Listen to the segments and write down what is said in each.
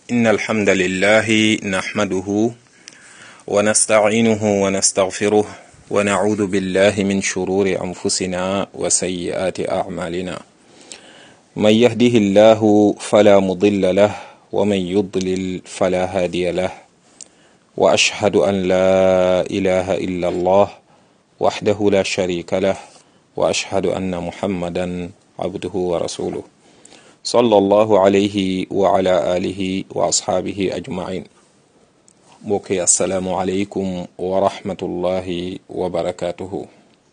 إن الحمد لله نحمده ونستعينه ونستغفره ونعوذ بالله من شرور أنفسنا وسيئات أعمالنا من يهده الله فلا مضل له ومن يضلل فلا هادي له وأشهد أن لا إله إلا الله وحده لا شريك له وأشهد أن محمدا عبده ورسوله صلى الله عليه وعلى آله وأصحابه أجمعين mbokki asalaamualeykum wa rahmatullahi wa barakaatuhu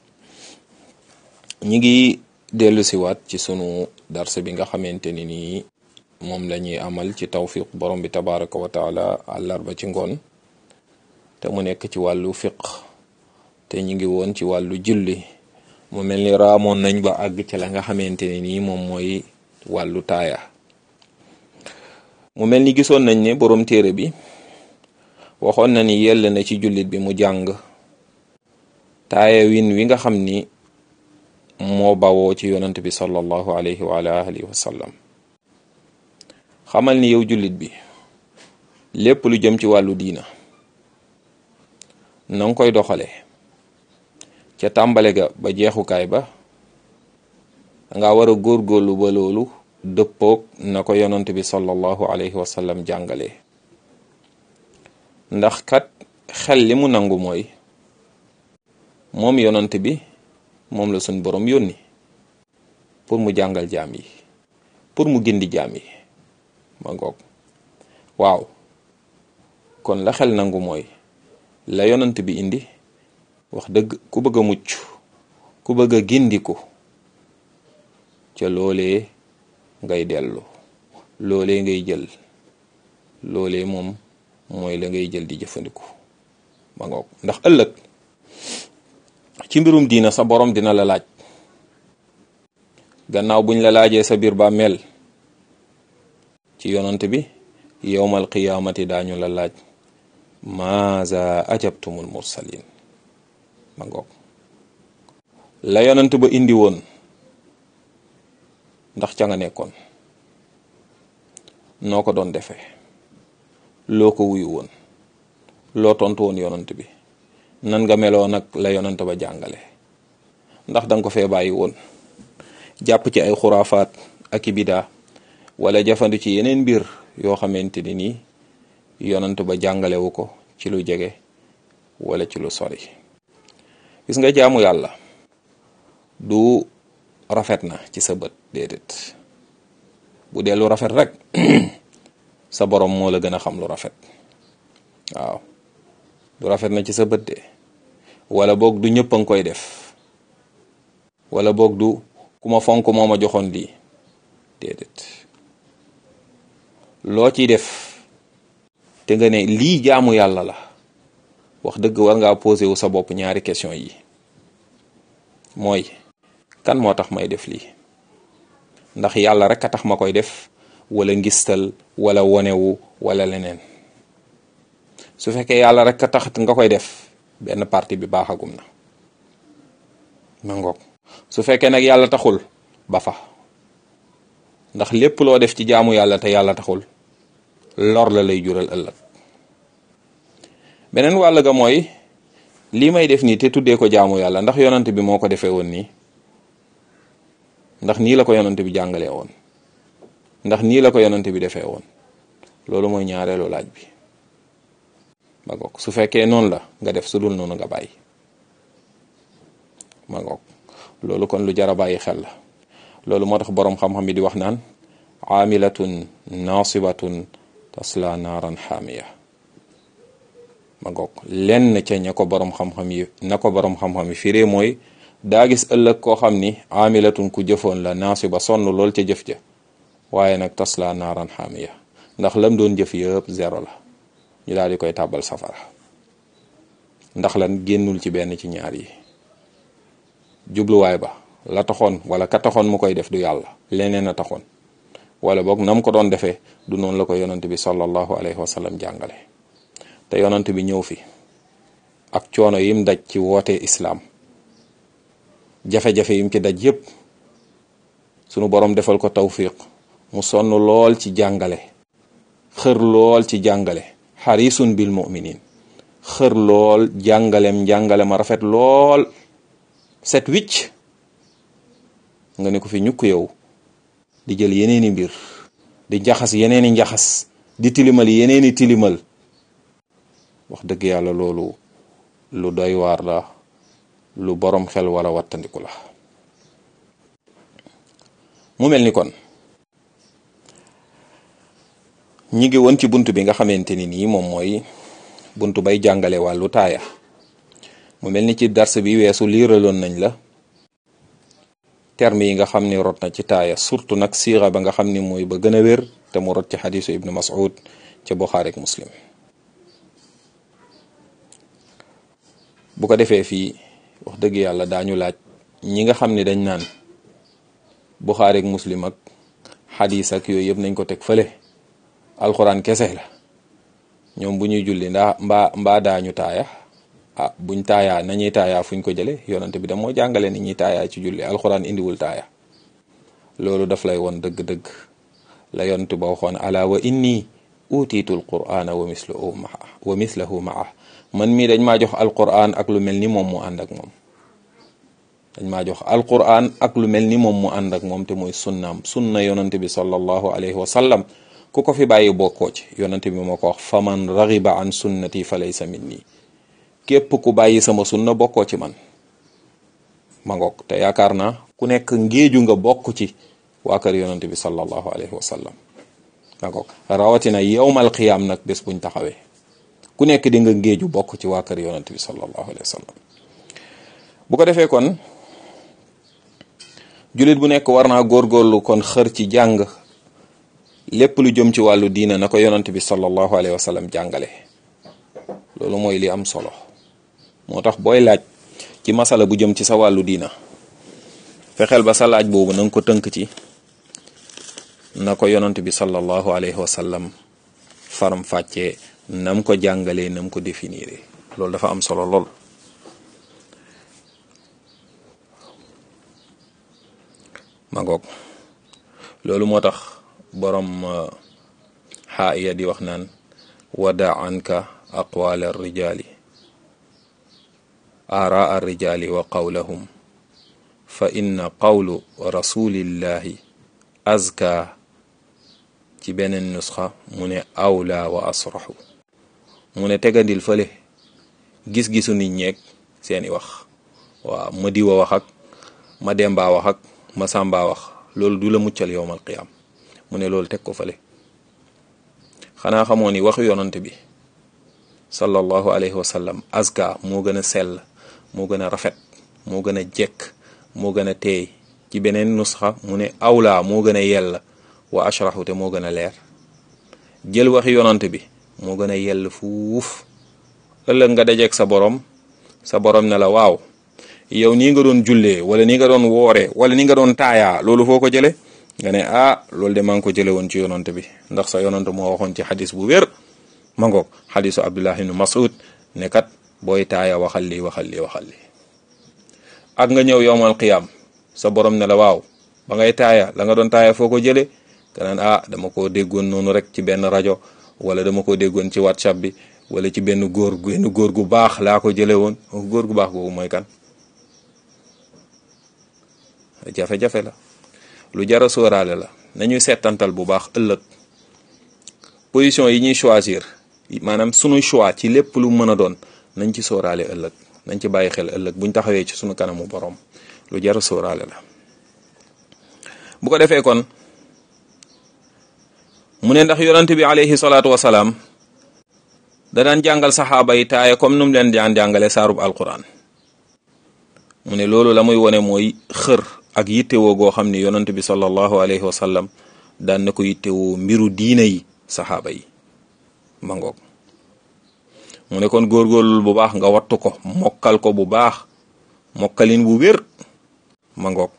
ñi ngi dellu siwaat ci sunu darse bi nga xamante ni nii moom la ñuy amal ci tawfiq borom bi tabaraka wa taala àllarba ci ngoon te mu nekk ci wàllu fiq te ñu ngi woon ci wàllu julli mu mel ni raamoon nañ ba àgg ci la nga xamante ne nii moom mooy wàllu taaya mu mel ni gisoon nañ ne borom téere bi waxoon na ni yell na ci jullit bi mu jàng taaya win wi nga xam ni moo bawoo ci yonant bi sallallahu alayhi wa alihi wa sallam xamal ni yow jullit bi lépp lu jëm ci wàllu diina na nga koy doxale ca tàmbale ga ba jeexukaay ba nga war a góorgóorlu ba loolu dëppoog na ko yonant bi sallallahu alayhi wa sallam jàngalee ndax kat xel li mu nangu mooy moom yonant bi moom la suñ borom yónni pour mu jàngal jaam yi pour mu gindi jaam yi ma ngoog waaw kon la xel nangu mooy la yonant bi indi wax dëgg ku bëgg a mucc ku bëgg a gindiku ca loolee ngay dellu loolee ngay jël loolee moom mooy la ngay jël di jëfandiku ma ngoog ndax ëllëg ci mbirum diina sa borom dina la laaj gannaaw buñ la laajee sa biir bàmmeel ci yonant bi yowmal qiyaamati daañu la laaj maaza ajabtumul mursalin ma ngoog la yonant ba indi woon ndax ca nga nekkoon noo ko doon defee loo ko wuyu woon loo tontu woon yonant bi nan nga meloo nag la yonant ba jàngale ndax danga ko fee bàyyi woon jàpp ci ay xuraafaat ak i bidaa wala jafandu ci yeneen mbir yoo xamante ni nii yonant ba jàngalewu ko ci lu jege wala ci lu sori gis nga jaamu yàlla du rafet na ci sa bët déedéet bu dee lu rafet rek sa borom moo la gën a xam lu rafet waaw du rafet na ci sa bët de wala boog du ñëpp a ngi koy def wala boog du ku ma fonk moo ma joxoon lii déedéet loo ciy def te nga ne lii jaamu yàlla la wax dëgg war ngaa posé wu sa bopp ñaari question yi mooy kan moo tax may def lii ndax yàlla rek a tax ma koy def wala ngistal wala wonewu wala leneen su fekkee yàlla rek a tax nga koy def benn parti bi baaxagum na ma ngoog su fekkee nag yàlla taxul ba fa ndax lépp loo def ci jaamu yàlla te yàlla taxul lor la lay jural ëllëg beneen wàll ga mooy lii may def nii te tuddee ko jaamu yàlla ndax yonant bi moo ko defee woon nii ndax nii la ko yonant bi jàngalee woon ndax nii la ko yonant bi defee woon loolu mooy ñaareelu laaj bi ma ngoog su fekkee noonu la nga def su dul noonu nga bàyyi ma ngoog loolu kon lu jar a bàyyi xel la loolu moo tax boroom xam-xam yi di wax naan aamilatun naasibatun tasla naaran xaamiya ma ngoog lenn ca ña ko boroom xam-xam yi na ko boroom xam-xam yi firee mooy daa gis ëllëg koo xam ni aamilatun ku jëfoon la naasiba sonn lool ca jëf ja waaye nag tasla naaran xaamiya ndax lam doon jëf yëpp zéro la ñu daal di koy tàbbal safara ndax lan génnul ci benn ci ñaar yi jubluwaay ba la taxoon wala ka taxoon mu koy def du yàlla leneen a taxoon wala boog nam ko doon defee du noonu la ko yonant bi sallallahu alayhi wa sallam jàngale te yonant bi ñëw fi ak coono yim daj ci woote islaam jafe-jafe yim ci daj yépp sunu borom defal ko tawfiq mu sonn lool ci jàngale xër lool ci jàngale xarisun bil muminin xër lool jàngalem jàngale ma rafet lool set wicc nga ne ko fi ñukk yow di jël yeneeni mbir di njaxas yeneeni njaxas di tilimal yeneeni tilimal wax dëgg yàlla loolu lu doy waar la lu borom xel wala wattandiku la mu mel ni kon ñi ngi woon ci bunt bi nga xamante ni nii moom mooy bunt bay jàngale wàllu taaya mu mel ni ci dars bi weesu liiraloon nañ la terme yi nga xam ni rot na ci taaya surtout nag siira ba nga xam ni mooy ba gën a wér te mu rot ci xadisu ibnu mas'ud ca buxaari ak muslim bu ko defee fii wax dëgg yàlla daañu laaj ñi nga xam ni dañ naan buxaari ak muslim ak xadis ak yooyu yëpp nañ ko teg fële alxuraan kese la ñoom bu ñuy julli ndaa mbaa mbaa daañu taaya ah buñ taayaa nañuy taayaa fuñ ko jële yonante bi da moo jàngale ni ñuy taayaa ci julli alxuraan indiwul taaya loolu daf lay won dëgg-dëgg la yonante ba waxoon ala wa inni utiitu alqur'ana wa mislahu maa wa mislahu maa man mii dañ maa jox alqur'an ak lu mel ni moom mu ànd ak moom dañ maa jox alqur'an ak lu mel ni moom mu ànd ak moom te mooy sunnaam sunna yonante bi sallallahu alayhi wa sallam ku ko fi bàyyi bokkoo ci yonante bi moo ko wax faman ragiba an sunnati fa laysa minni képp ku bàyyi sama sunna bokkoo ci man ma ngoog te yaakaar naa ku nekk ngéeju nga bokk ci waa kër yonante bi sallallahu alayhi wa sallam ma ngoog rawatina yowmal qiyaam nag bés buñ taxawee ku nekk di nga ngéeju bokk ci waa kër yonante bi sallallahu alayhi wa sallam bu ko defee kon jullit bu nekk war naa góorgóorlu kon xër ci jàng lépp lu jëm ci wàllu diina na ko yonante bi sallallahu alayhi wa sallam jàngale loolu mooy li am solo moo tax booy laaj ci masala bu jëm ci sa wàllu diina fexeel ba sa laaj boobu na nga ko tënk ci na ko yonant bi sallallahu alayhi wa sallam faram fàccee nam ko jàngalee nam ko définir loolu dafa am solo lool ma ngoog loolu moo tax borom xaaiya di wax naan wada anka aqwaal arrijaali aaraa arrijaali wa qawlahum fa inna qawlu rasulillahi azka ci beneen nusxa mu ne awla wa asraxu mu ne tegandil fële gis-gisu nit ñeeg seeni wax waaw ma diwa wax ak ma demba wax ak ma sàmba wax loolu du la muccal yowmal qiyaam mu ne loolu teg ko fële xanaa xamoo ni waxu yonante bi sallallahu alayhi wa sallam azka moo gën a sell moo gën a rafet moo gën a jekk moo gën a teey ci beneen nusxa mu ne awla moo gën a yell wa ashraxu te moo gën a leer jël waxi yonante bi moo gën a yell fuuf ëllëg nga dajeeg sa borom sa borom ne la waaw yow nii nga doon jullee wala nii nga doon woore wala nii nga doon taayaa loolu foo ko jële nga ne ah loolu de maa ngi ko jële woon ci yonante bi ndax sa yonante moo waxoon ci xadis bu wér ma ngoog xadisu abdullah ibnu mas'ud ne kat booy taaya waxal lii waxal lii waxal lii ak nga ñëw yowmal qiyam sa borom ne la waaw ba ngay taaya la nga doon taaya foo ko jële nga naan ah dama koo déggoon noonu rek ci benn rajo wala dama ko déggoon ci whatsapp bi wala ci benn góor benn góor gu baax laa ko jële woon góor gu baax googu mooy kan jafe-jafe la lu jara sóoraale la nañuy seetantal bu baax ëllëg position yi ñuy choisir maanaam sunu choix ci lépp lu mën a doon nañ ci sóoraale ëllëg nañ ci bàyyi xel ëllëg buñ taxawee ci sunu kanamu borom lu jara sóoraale la bu ko defee kon mu ne ndax yonante bi alayhi salaatu wasalaam da daan jàngal saxaaba yi taaya comme nu mu leen daan jàngale saarub alquran mu ne loolu la muy wone mooy xër ak yittewoo goo xam ni yonante bi sallallahu alayhi wa sallam daan na ko yittewoo mbiru diine yi saxaaba yi ma ngoog mu ne kon góorgóorlul bu baax nga wattu ko mokkal ko bu baax mokkalin bu wér ma ngoog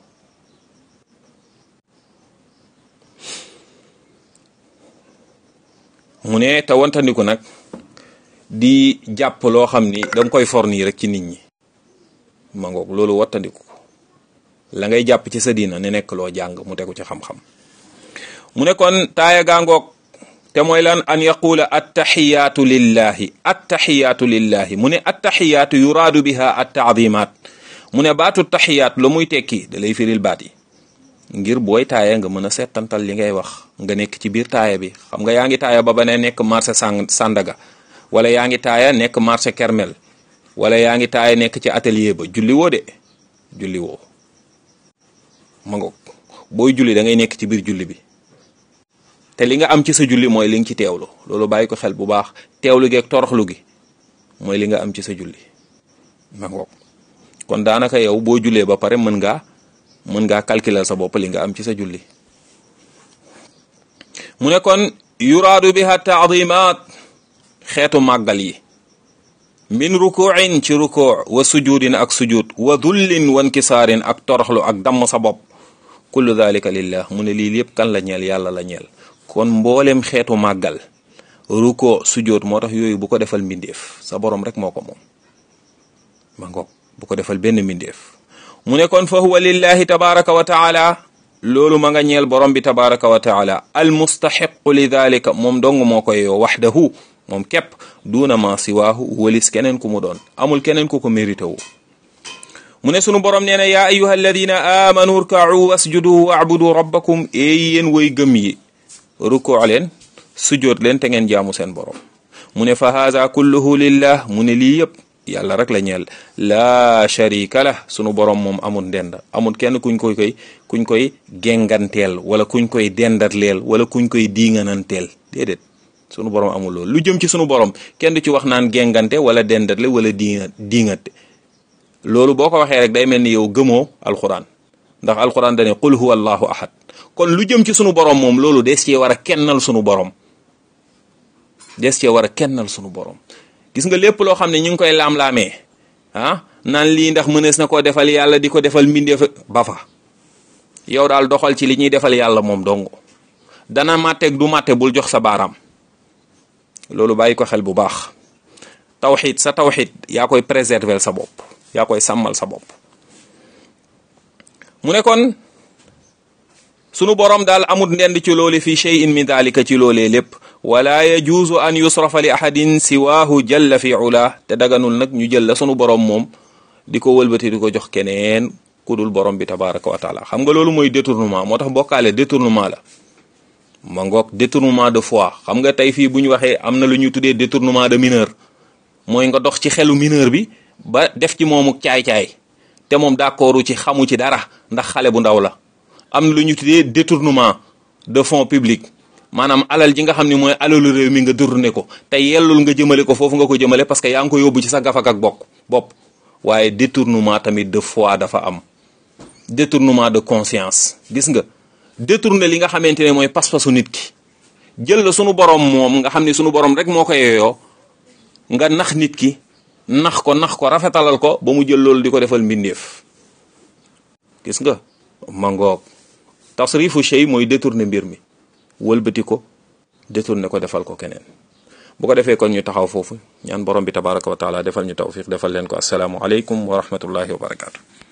mu ne te wantandiku nag di jàpp loo xam ni danga koy for nii rek ci nit ñi ma ngoog loolu wattandiku ko la ngay jàpp ci sa diina ne nekk loo jàng mu tegu ci xam-xam mu ne kon taaya gaa ngoog te mooy lan an yaqula attaxiyaatu lillahi attaxiyaatu lillahi mu ne attaxiyaatu yuraadu biha attaadimaat mu ne baatu taxiyaat la muy tekki da lay firil baat yi ngir booy taaya nga mën a settantal li ngay wax nga nekk ci biir taaya bi xam nga yaa ngi taaya ba ba ne nekk marché sang Sandaga wala yaa ngi taaya nekk marché Kermel wala yaa ngi taaya nekk ci atelier ba julli woo de julli woo ma ngoog booy julli da ngay nekk ci biir julli bi te li nga am ci sa julli mooy li nga ci teewlu loolu bàyyi ko xel bu baax teewlu gi ak toroxlu gi mooy li nga am ci sa julli ma ngoog kon daanaka yow boo jullee ba pare mën ngaa mën ngaa calculer sa bopp li nga am ci sa julli mu ne kon yuraadu biha taadimat xeetu màggal yi min rukuin ci rukuu wa sujudin ak sujud wa dullin wa nkisaarin ak toroxlu ak damm sa bopp kullu dalika lillah mu ne lii lépp kan la ñeel yàlla la ñeel kon mboolem xeetu màggal ruko sujud moo tax yooyu bu ko defal mbindeef sa borom rek moo ko moom ma ngoog bu ko defal benn mbindeef mu ne kon fa huwa lillahi tabaraka wa taala loolu ma nga ñeel borom bi tabaraka wa taala al mustaxiqu li dalika moom dong moo koy yoo waxdahu moom képp duuna ma siwaahu walis keneen ku mu doon amul keneen ku ko mérité wu mu ne sunu borom nee na yaa ayuha alladina amanu rkau wasjudu waabudu rabbakum eey yéen woy gëm yi rukoo leen sujoot leen te ngeen jaamu seen borom mu ne fa haza kulluhu lillah mu ne lii yëpp yàlla rek la ñeel laa sharika la sunu borom moom amul ndend amul kenn kuñ koy koy kuñ koy genganteel wala kuñ koy dendatleel wala kuñ koy diingananteel déedéet sunu borom amul loolu lu jëm ci sunu borom kenn du ci wax naan gengante wala dendatle wala diinga diingante loolu boo ko waxee rek day mel ni yow gëmoo alquran ndax alquran dane qul huwa allahu ahad kon lu jëm ci sunu borom moom loolu des cee war a kennal sunu borom des cee war a kennal sunu borom gis nga lépp loo xam ne ñu ngi koy laam-laamee ah naan lii ndax mënees na koo defal yàlla di ko defal mbindeef ba fa yow daal doxal ci li ñuy defal yàlla moom dong dana màtteeg du màtte bul jox sa baaraam loolu bàyyi ko xel bu baax tawxid sa tawxid yaa koy préserver sa bopp yaa koy sàmmal sa bopp mu ne kon sunu borom daal amut ndend ci loole fi cheyin min dalika ci loolee lépp wala yajuuzu an yusrafa li ahadin siwaahu jalla fi ula te daganul nag ñu jël la sunu borom moom di ko wëlbati di ko jox keneen ku dul borom bi tabaraka wa taala xam nga loolu mooy détournement moo tax bokkaale détournement la ma ngoog détournement de foi xam nga tey fii bu ñu waxee am na lu ñuy tuddee détournement de mineur mooy nga dox ci xelu mineur bi ba def ci moomu caay-caay te moom d'accordu ci xamu ci dara ndax xale bu ndaw la am na lu ñu tuddee détournement de fonds publics maanaam alal ji nga xam ne mooy alalu réew mi nga détourné ko te yellul nga jëmale ko foofu nga ko jëmale parce que yaa ngi ko yóbbu ci sa gafak ak bokk bopp waaye détournement tamit de foi dafa am détournement de conscience gis nga détourné li nga xamante ne mooy pas-pasu nit ki jël la sunu borom moom nga xam ne sunu borom rek moo ko yeyoo nga nax nit ki nax ko nax ko rafetalal ko ba mu jël loolu di ko defal mbindeef gis nga mangoog tasrifu shay mooy détourné mbir mi wëlbati ko détourné ko defal ko keneen bu ko defee kon ñu taxaw foofu ñaan borom bi tabaraka wa taala defal ñu tawfiq defal leen ko asalaamu aleykum wa rahmatullahi wa barakaatu